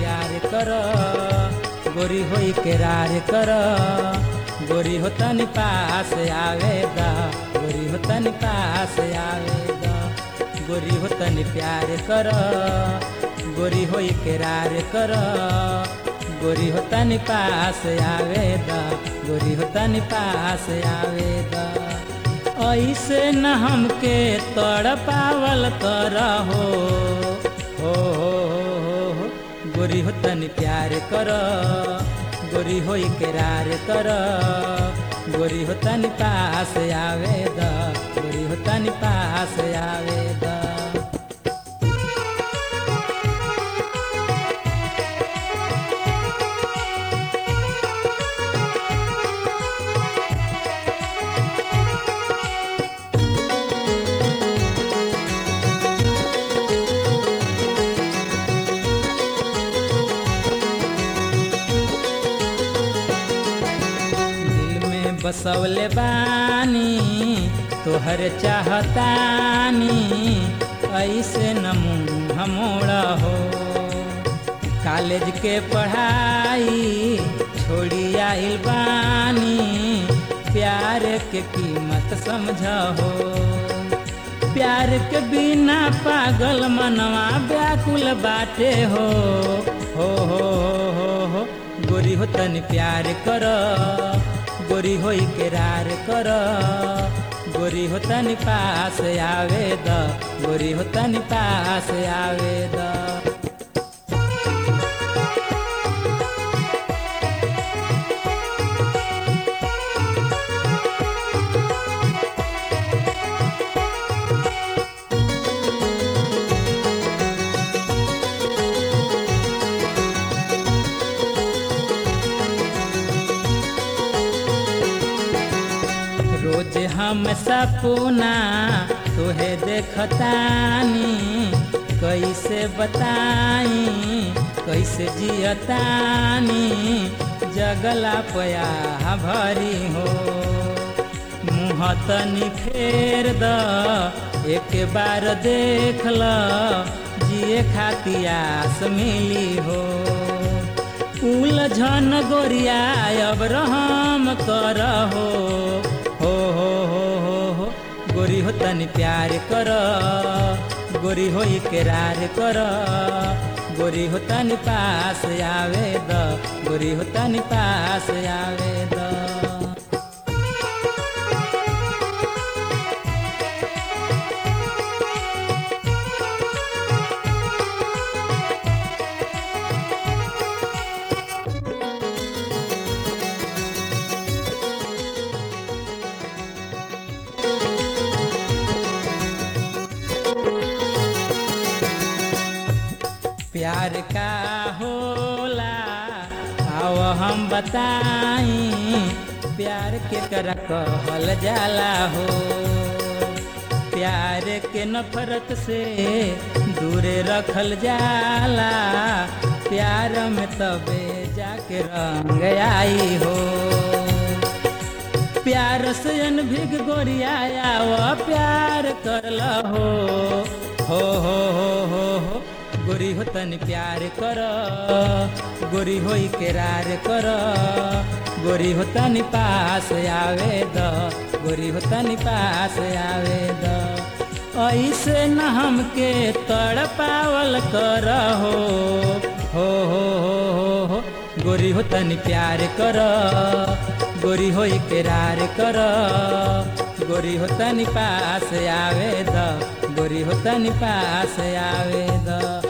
प्यार कर गोरी होई करार कर गोरी हो तनी पास आवेदा गोरी हो तनी पास आवेदा गोरी हो तनी प्यार कर गोरी होई करार कर गोरी हो तनी पास आवेदा गोरी हो तनी पास आवेदा ऐसे न हमके तड़ पावल कर हो हो हो हो हो गोरी हो तनी प्यार कर गोरी हो करार कर गोरी हो तनी पास आवेदा गोरी हो तनी पास आवेदा दिल में बसवले बानी तोहर चाहतानी ऐसे न मुँह मोड़ा हो कॉलेज के पढ़ाई छोड़ी आइल बानी प्यार के कीमत समझ हो प्यार के बिना पागल मनवा व्याकुल बाटे हो हो हो हो हो हो गोरी हो तनी प्यार कर गोरी होई करार कर गोरी हो तनी पास आवेद गोरी हो तनी पास आवेद रोज हम सपना तुहे देखतानी कैसे बताई कैसे जियतानी जगला पया भरी हो मुँह तनी फेर द एक बार देख ल जिए खाती आस मिली हो उलझन गोरिया अब रहम कर हो हो हो हो हो हो गोरी हो तनी प्यार कर गोरी हो करार कर गोरी हो तनी पास आवे द गोरी हो तनी पास आवे द प्यार का होला आओ हम बताई प्यार के कर कहल जाला हो प्यार के नफरत से दूरे रखल जाला प्यार में तबे जाके रंग आई हो प्यार से अनभिग गोरिया वो प्यार करल हो हो हो हो हो हो गोरी हो तनी प्यार कर गोरी हो करार कर गोरी हो तनी पास आवे द गोरी हो तनी पास आवे द ऐसे न हमके तड़ पावल कर हो हो हो हो हो हो गोरी हो तनी प्यार कर गोरी हो करार कर गोरी हो तनी पास आवे द गोरी हो तनी पास आवे द